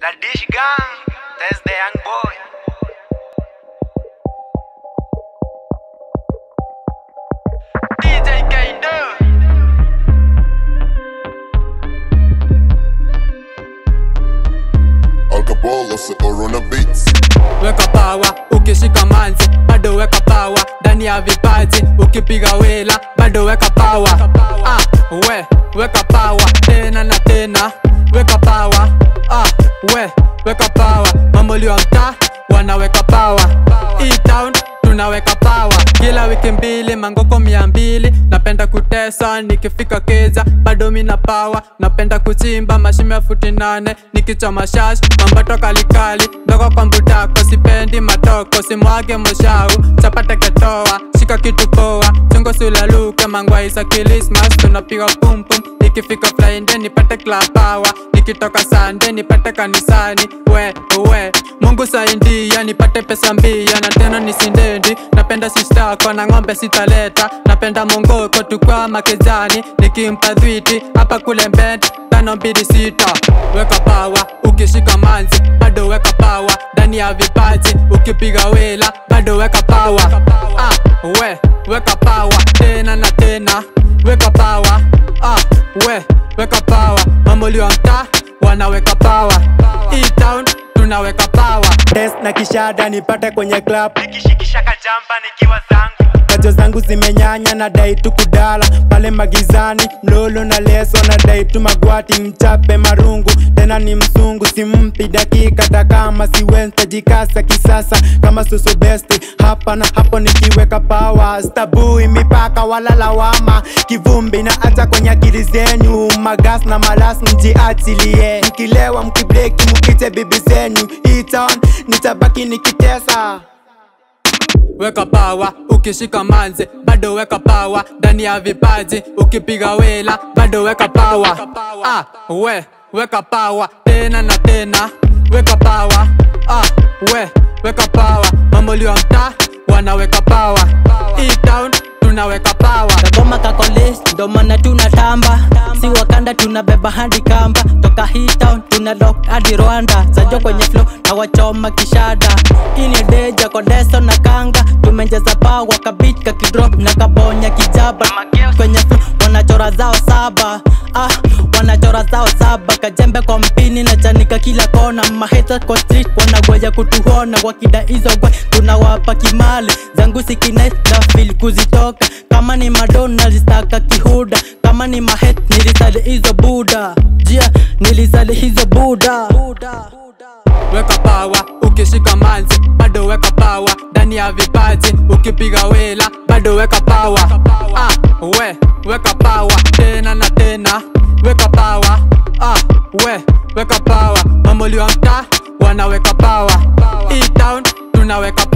La Dish Gang, that's the young boy. DJ Kaido. Alcohol or Corona Beats. weka pawa ukishika manzi bado weka pawa ndani ya vipaji ukipiga wela bado weka pawa ah, we weka pawa tena na tena weka pawa ah, we weka pawa mambolio mtaa wanaweka pawa E-town tunaweka pawa kila wiki mbili mangoko mia mbili napenda kutesa nikifika keza bado mina pawa napenda kuchimba mashime ya futi nane nikichoma shash mambato kalikali ndogo kwa mbutako sipendi matoko simwage moshau chapata ketoa shika kitu poa chungo sulaluke mangwaisa kilismas tunapiga pumpum ikifika friday nipate club power nikitoka sande nipate kanisani we we mungu saindia nipate pesa mbia na tena nisindendi napenda sistako na ng'ombe sitaleta napenda mongoko tukwa makezani nikimpa dhwiti hapa kule mbed tano mbili sita weka pawa ukishika manzi bado weka pawa ndani ya vipaji ukipiga wela bado weka pawa ah, we weka pawa tena na tena weka pawa ah, we weka pawa mamolio mtaa wanaweka pawa E-town tunaweka pawa Test na kishada nipate kwenye club Nikishikisha kajamba nikiwa zangu. kacho zangu zimenyanya na dai tu kudala pale magizani mlolo na leso na dai tu magwati mchape marungu tena ni msungu simpi dakika takama siwentajikasa kisasa kama susu besti hapa na hapo nikiweka pawa stabui mipaka wala lawama kivumbi na hata kwenye akili zenyu magas na malas mjiachilie mkilewa mkibreki mkite bibi zenyu iton nitabaki nikitesa weka pawa ukishika manze bado weka pawa ndani ya vipaji ukipiga wela bado weka pawa ah, we weka pawa tena na tena weka pawa ah, we weka pawa mamolio mtaa wanaweka pawa E-town tunaweka pawa kagoma kakolis ndo maana tunatamba si wakanda tunabeba hadi kamba toka hitown tuna lock hadi rwanda zajo kwenye flow na wachoma kishada hii ni deja kodeso na kanga tumenjeza pawa kabit kakidrop na kabonya kijaba kwenye flow wanachora zao saba ah, wanachora zao saba kajembe kwa mpini na chanika kila kona maheta kwa street wanagoja kutuhona wakida hizo gwe tunawapa kimali zangu sikines na fil kuzitoka kama ni madona zistaka kihuda kama ni mahet nilisali hizo buda jia nilisali hizo buda, buda. weka pawa ukishika manzi bado weka pawa ndani ya vipaji ukipiga wela bado weka pawa ah, we weka pawa tena na tena weka pawa ah, we weka pawa mamolio mtaa wanaweka pawa E-town tunaweka